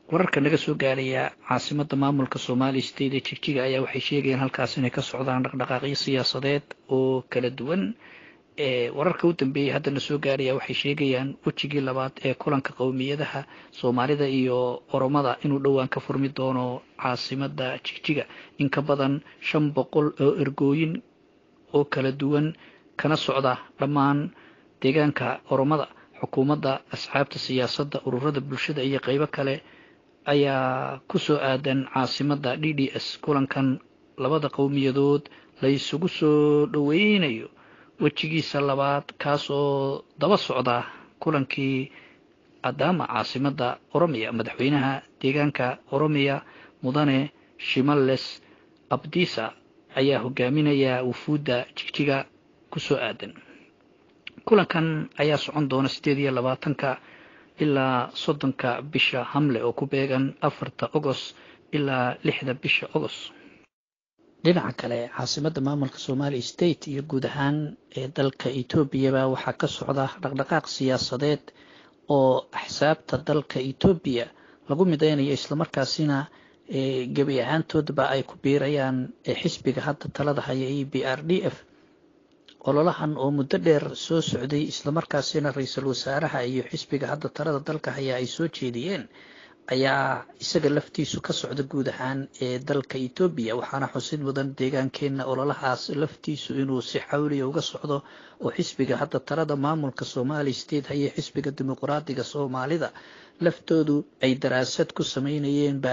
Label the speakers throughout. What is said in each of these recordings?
Speaker 1: wararka naga soo gaaraya caasimada maamulka somali state ee jigjiga ayaa waxay sheegayaan halkaas inay ka socdaan dhaqdhaqaaqyo siyaasadeed oo kala duwan wararka u dambeeyey haddana soo gaaraya waxay sheegayaan wejigii labaad ee kulanka qowmiyadaha soomaalida iyo oromada inuu dhowaan ka furmi doono caasimada jigjiga in ka badan shan boqol oo ergooyin oo kala duwan kana socda dhammaan deegaanka oromada xukuumadda asxaabta siyaasadda ururada bulshada iyo qeybo kale ayaa ku soo aadan caasimada d d s kulankan labada qowmiyadood la isugu soo dhoweynayo wejigiisa labaad kaas oo daba socda kulankii adaama caasimada oromiya madaxweynaha deegaanka oromiya mudane shimales abdisa ayaa hogaaminaya wufuudda jigjiga kusoo aadan kulankan ayaa socon doona sideed iyo labaatanka ilaa soddonka bisha hamle oo ku beegan afarta ogos ilaa lixda bisha ogos dhinaca kale caasimada maamulka somali state iyo guud ahaan ee dalka etoobiyaba waxaa ka socda dhaqdhaqaaq siyaasadeed oo axsaabta dalka etoobiya lagu mideynayo islamarkaasina gebi ahaantoodba ay ku biirayaan xisbiga hadda talada haya e b r d f ololahan oo muddo dheer soo socday islamarkaasina ra-iisul wasaaraha iyo xisbiga hadda talada dalka haya ay soo jeediyeen ayaa isaga laftiisu ka socda guud ahaan ee dalka etoobiya waxaana xusid mudan deegaankeena ololahaas laftiisu inuu si xawliya uga socdo oo xisbiga hadda talada maamulka somali state haye xisbiga dimuqraadiga soomaalida laftoodu ay daraasad ku sameynayeenba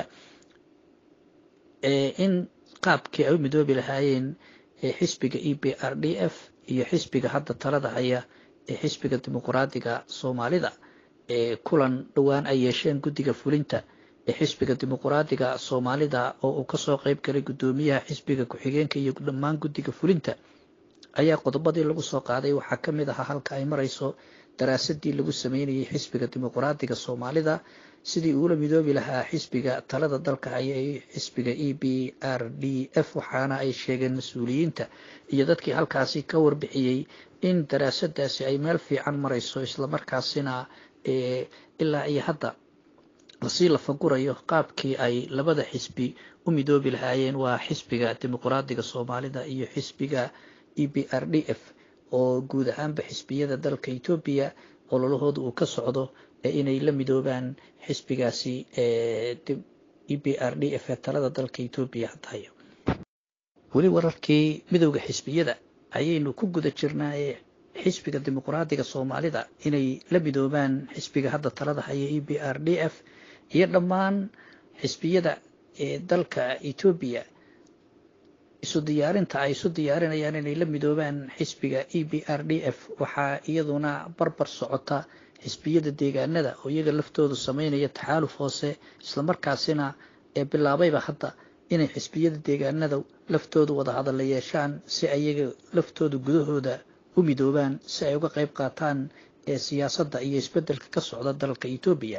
Speaker 1: in qaabkii ay u midoobi lahaayeen xisbiga e b r d f iyo xisbiga hadda talada haya ee xisbiga dimuqraadiga soomaalida ee kulan dhowaan ay yeesheen guddiga fulinta ee xisbiga dimuqraadiga soomaalida oo uu kasoo qeyb galay guddoomiyaha xisbiga ku-xigeenka iyo dhammaan guddiga fulinta ayaa qodobadii lagu soo qaaday waxaa ka mid ahaa halka ay marayso daraasadii lagu sameynayay xisbiga dimuqraadiga soomaalida sidii uula midoobi lahaa xisbiga talada dalka haya ee xisbiga e b r d f waxaana ay sheegeen mas-uuliyiinta iyo dadkii halkaasi ka warbixiyey in daraasadaasi ay meel fiican marayso islamarkaasina ilaa iyo hadda lasii lafagurayo qaabkii ay labada xisbi u midoobi lahaayeen waa xisbiga dimuqraadiga soomaalida iyo xisbiga e b r d f oo guud ahaanba xisbiyada dalka etoobiya ololahooda uu ka socdo inay la midoobaan xisbigaasi e b r d f ee talada dalka etoobiya haddahayo weli wararkii midowda xisbiyada ayaynu ku guda jirnaaye xisbiga dimuqraadiga soomaalida inay la midoobaan xisbiga hadda talada haya e b r d f iyo dhammaan xisbiyada ee dalka etoobiya isu diyaarinta ay isu diyaarinayaan inay la midoobaan xisbiga e b r d f waxaa iyaduna barbar socota xisbiyada deegaanada oo iyaga laftoodu sameynaya taxaaluf hoose islamarkaasina ee bilaabayba hadda inay xisbiyada deegaanada laftoodu wada hadalla yeeshaan si ayaga laftooda gudahooda u midoobaan si ay uga qayb qaataan ee siyaasadda iyo isbeddelka ka socda dalka etoobiya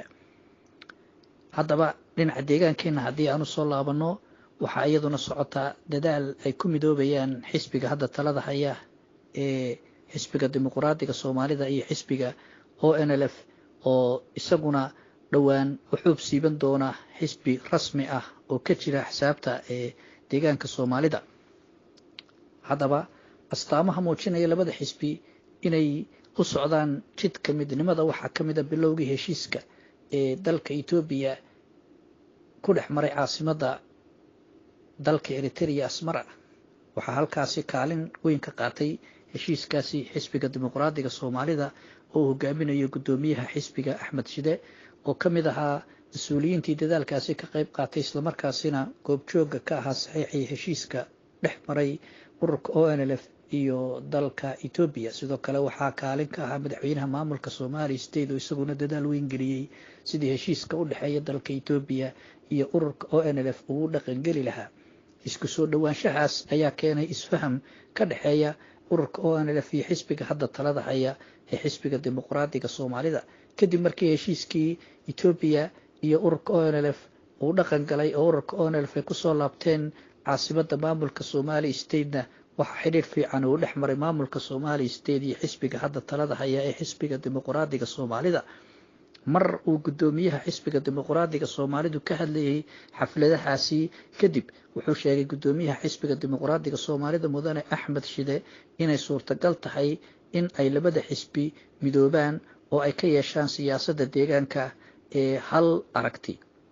Speaker 1: haddaba dhinaca deegaankeena haddii aan usoo laabanno waxaa iyaduna socotaa dadaal ay ku midoobayaan xisbiga hadda talada haya ee xisbiga dimuqraadiga soomaalida iyo xisbiga o n l f oo isaguna dhowaan wuxuub siiban doona xisbi rasmi ah oo ka jira xisaabta ee deegaanka soomaalida haddaba astaamaha muujinaya labada xisbi inay u socdaan jidka midnimada waxaa ka mid a bilowgii heshiiska ee dalka etoobiya ku dhex maray caasimadda dalka eritrea asmara waxaa halkaasi kaalin weyn ka qaatay heshiiskaasi xisbiga dimuqraadiga soomaalida oo uu hogaaminayo guddoomiyaha xisbiga axmed shide oo ka mid ahaa mas-uuliyiintii dadaalkaasi ka qayb qaatay islamarkaasina goobjooga ka ahaa saxiixii heshiiska dhex maray ururka o n l f iyo dalka etoobiya sidoo kale waxaa kaalin ka ahaa madaxweynaha maamulka somali state oo isaguna dadaal weyn geliyey sidii heshiiska u dhexeeya dalka etoobiya iyo ururka o n l f uu dhaqangeli lahaa isku soo dhowaanshahaas ayaa keenay isfaham ka dhexeeya ururka o n l f iyo xisbiga hadda talada haya ee xisbiga dimuqraadiga soomaalida kadib markii heshiiskii etoobiya iyo ururka o n l f uu dhaqan galay oo ururka o n l f ay kusoo laabteen caasimada maamulka somali statena waxaa xidhiir fiican uu dhex maray maamulka somali state iyo xisbiga hadda talada haya ee xisbiga dimuqraadiga soomaalida mar uu guddoomiyaha xisbiga dimuqraadiga soomaalidu ka hadlayay xafladahaasi kadib wuxuu sheegay guddoomiyaha xisbiga dimuqraadiga soomaalida mudane axmed shide inay suurtagal tahay in ay labada xisbi midoobaan oo ay ka yeeshaan siyaasadda deegaanka ee hal aragti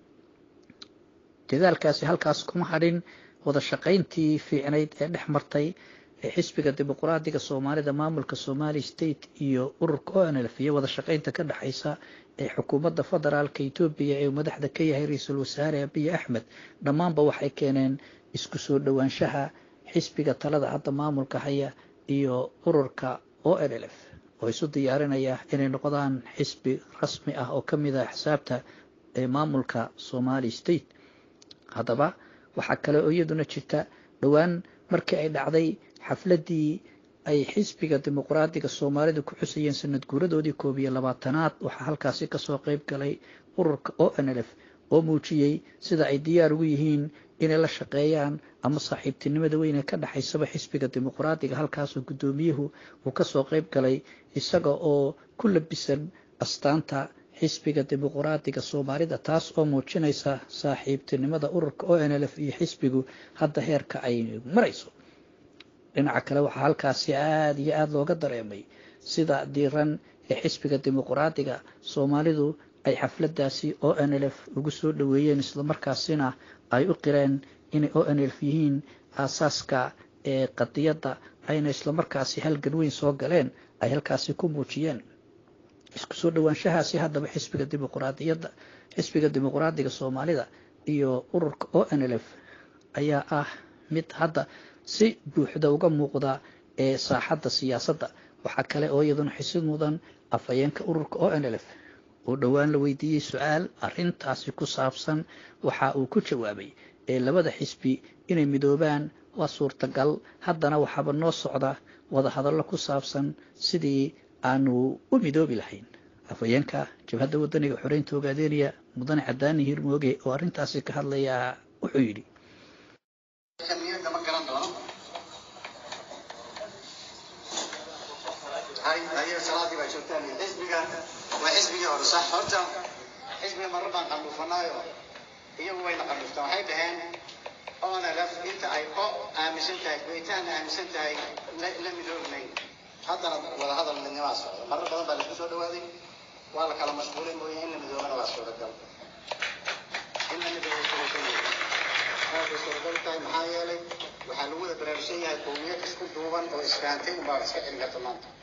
Speaker 1: dadaalkaasi halkaas kuma hadhin wada shaqayntii fiicnayd ee dhex martay ee xisbiga dimuqraadiga soomaalida maamulka somali state iyo ururka onlf iyo wada shaqaynta ka dhexaysa ee xukuumadda federaalka etoobiya ee madaxda ka yahay ra-iisul wasaare abiy axmed dhammaanba waxay keeneen isku soo dhowaanshaha xisbiga talada hadda maamulka haya iyo ururka onlf oo isu diyaarinaya inay noqdaan xisbi rasmi ah oo ka mid ah xisaabta ee maamulka somali state haddaba waxaa kale oo iyaduna jirta dhowaan markii ay dhacday xafladdii ay xisbiga dimuqraadiga soomaalida ku xusayeen sanad guuradoodii koob iyo labaatanaad waxaa halkaasi kasoo qeyb galay ururka onlf oo muujiyey sida ay diyaar ugu yihiin inay la shaqeeyaan ama saaxiibtinimada weyne ka dhexaysaba xisbiga dimuqraadiga halkaasoo guddoomiyuhu uu kasoo qeyb galay isaga oo ku labisan astaanta xisbiga dimuqraadiga soomaalida taas oo muujinaysa saaxiibtinimada ururka onlf iyo xisbigu hadda heerka ay marayso dhinaca kale waxaa halkaasi aada iyo aada looga dareemay sida diiran ee xisbiga dimuqraadiga soomaalidu ay xafladaasi onlf ugu soo dhoweeyeen islamarkaasina ay u qireen inay onlf yihiin aasaaska ee qadiyadda ayna islamarkaasi halgan weyn soo galeen ay halkaasi ku muujiyeen isku soo dhowaanshahaasi haddaba xisbiga dimuqraadiyadda xisbiga dimuqraadiga soomaalida iyo ururka onlf ayaa ah mid hadda si buuxda uga muuqda ee saaxadda siyaasadda waxaa kale oo iyaduna xisid mudan afhayeenka ururka onlf oo dhowaan la weydiiyey su-aal arintaasi ku saabsan waxa uu ku jawaabay ee labada xisbi inay midoobaan waa suurtagal haddana waxaaba noo socda wada hadallo ku saabsan sidii aanu u midoobi lahayn afhayeenka jabhadda wadaniga xoreynta ogaadeynaya mudane cadaani hirmooge oo arrintaasi ka hadlayaa wuxuu yidhi
Speaker 2: xisbiga waa xisbigii hore sax horta xisbiga marar baan qandhuufanaayo iyagu wayna qandhuftaan waxay dhaheen onlf inta ay o aaminsan tahay goytaanna aaminsan tahay la midoobnayn haddana wada hadal midnimaa socda marar badan baa laisku soo dhawaaday waa la kala mashquulay mooye in la midoobana waa suuragal in la midoobo suuragal aada suuragal tahay maxaa yeelay waxaa lagu wada baraarugsan yahay qowmiyad isku duuban oo isfahamtay unbaa iska celin karta maanta